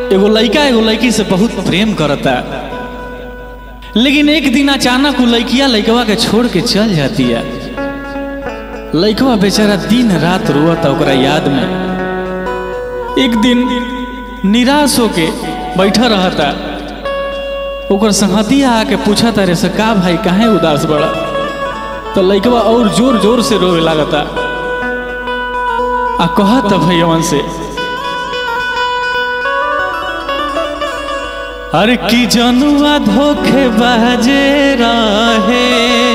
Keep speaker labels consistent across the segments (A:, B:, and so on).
A: एगो लड़का एगो लड़की से बहुत प्रेम करता लेकिन एक दिन अचानक वो लड़किया लड़कवा के छोड़ के चल जाती है लड़कवा बेचारा दिन रात रोता ओकरा याद में एक दिन निराश होके बैठा रहता ओकर संगतिया आके पूछा तारे से का भाई काहे उदास बड़ा तो लड़कवा और जोर जोर से रोवे लागता आ कहत भैया से अरे की जनुआ धोखे बाजे रहे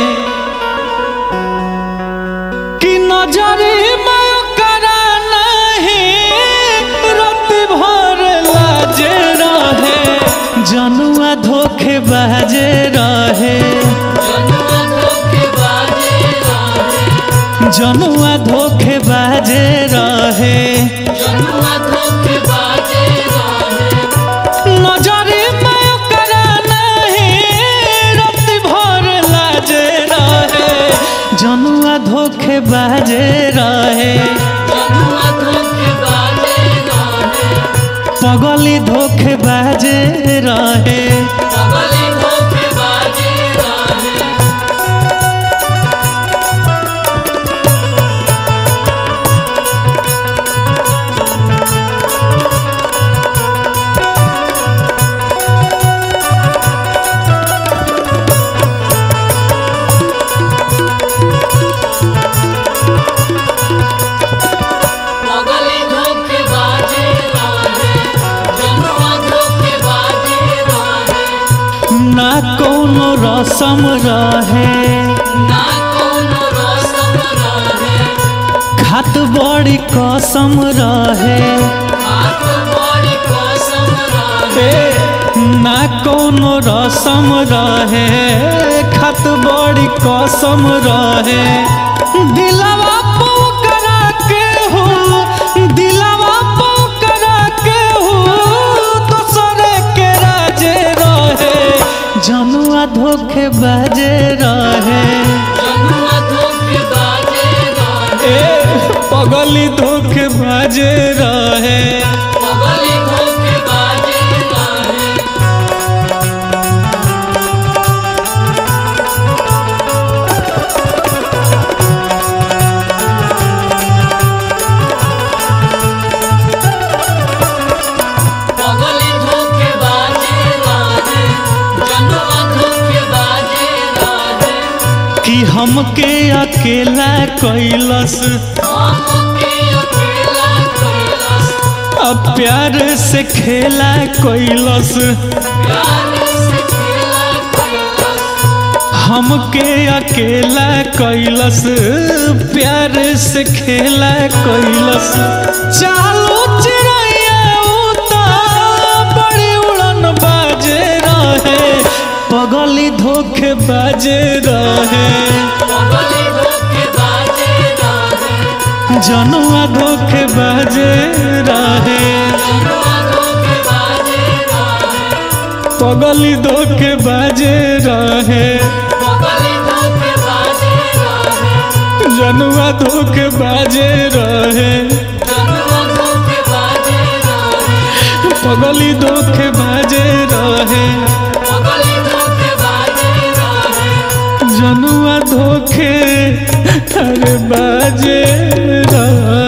A: कि नजरे में करा नहीं रात भर लाजे रहे जनुआ धोखे बाजे रहे जनुआ धोखे बाजे रहे नजरे में करा नहीं रात भर लाजे रहे जनुआ धोखे बाजे रहे पगली धोखे बाजे रहे ना कोनो रसम रहे खात बड़ी कसम रहे ए, ना कोनो रसम रहे खात बड़ी कसम रहे दिलवा पोकरा के हो दिलवा पोकरा के हो दोसरे के राजे रहे जनुआ धोखे बाजे रहे ए पगली धोखे बाजे रहे कि हमके अकेला कैलस अब प्यार से खेला कैलस हमके अकेला कैलस प्यार से खेला कैलस चालू चिड़ैया उता बड़ी उड़न बाजे रहे पगली धोखे बाजे रहे जनुआ धोखे बाजे रहे पगली धोखे बाजे रहे जनुआ धोखे बाजे रहे पगली धोखे बाजे रहे जनुआ धोखे अरे बाजे रहे